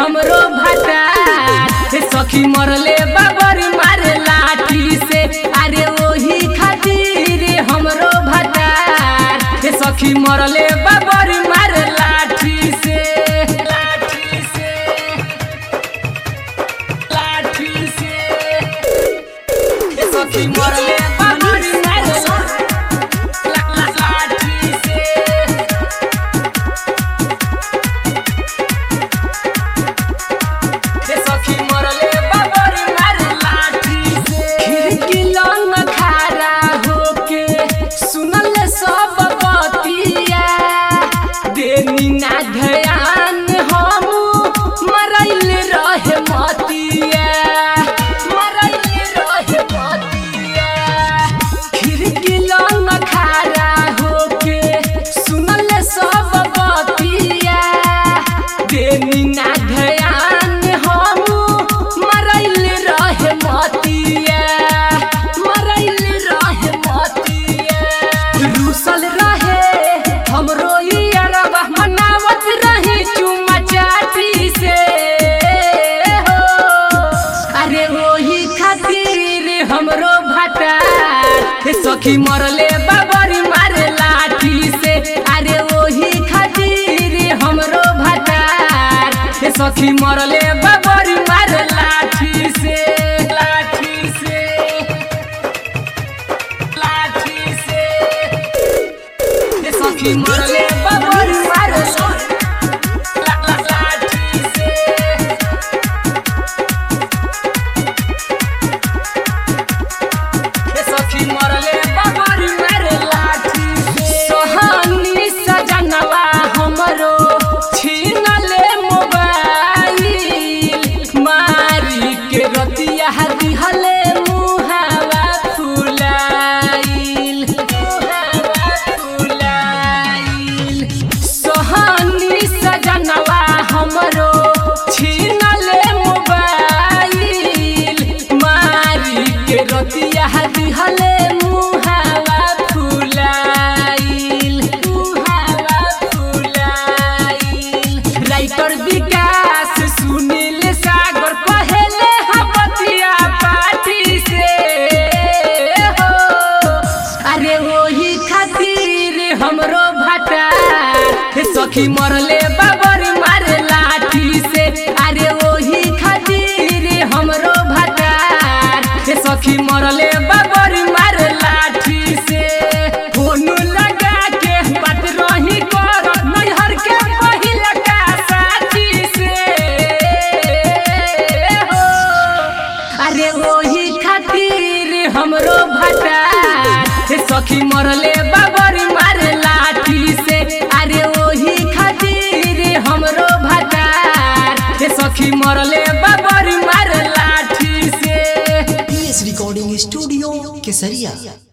हमरो भटार हे सखी मरले बाबरी मारे लाठी से अरे वही खातिर हमरो भटार हे सखी मरले बाबरी मारे लाठी से लाठी से लाठी से हे सखी मरले बाबरी मारे ला- ला- लाठी से हे सखी मरले बाबरी मारे लाठी से खिड़की लंग खड़ा होके सुनल सब बतिया देनी ना ध्यान हम मरैल रहे मतिया मरैल रहे मतिया खिड़की लंग खड़ा होके सुनल सब बतिया देनी ना ध्यान हम मरैल रहे मतिया मरैल रहे मतिया रूसल रहे हमरो ई अरबा मनावत रही चुमा चाटी से हो अरे वही खातिर हमरो भाटा हे सखी मरले बाबरी मारे लाठी से अरे वही खातिर हमरो भाटा हे सखी मरले बाबरी मारे लाठी से लाठी से लाठी से हे सखी मरले बाबरी मारे ला- ला- लाठी से हे सखी मरले बाबरी मारे लाठी से सोहानी सजनवा हमरो छीनले मोबाइल मारी के रतिया दिहले मुहावा फुलाइल मुहावा फुलाइल सोहानी सजनवा हमरो छीनले मोबाइल मारी के रतिया दिहले मुहावा फुलाइल मुहावा फुलाइल राइटर विकास सुनील सागर कहेले हपतिया पार्टी से हो अरे वही खातिर हमरो भाटा हे सखी मरले बाबरी मारे लाठी से अरे वही खातिर हमरो भाटा हे सखी मरले बाबरी मारे लाठी से फोन लगा के बात रही कर नैहर के पहिला का साथी से हो अरे वही खातिर हमरो भाटा हे सखी मरले बाबरी मारे लाठी से अरे वही खातिर हमरो भाटा हे सखी मरले बाबरी मारे लाठी से पीएस रिकॉर्डिंग स्टूडियो केसरिया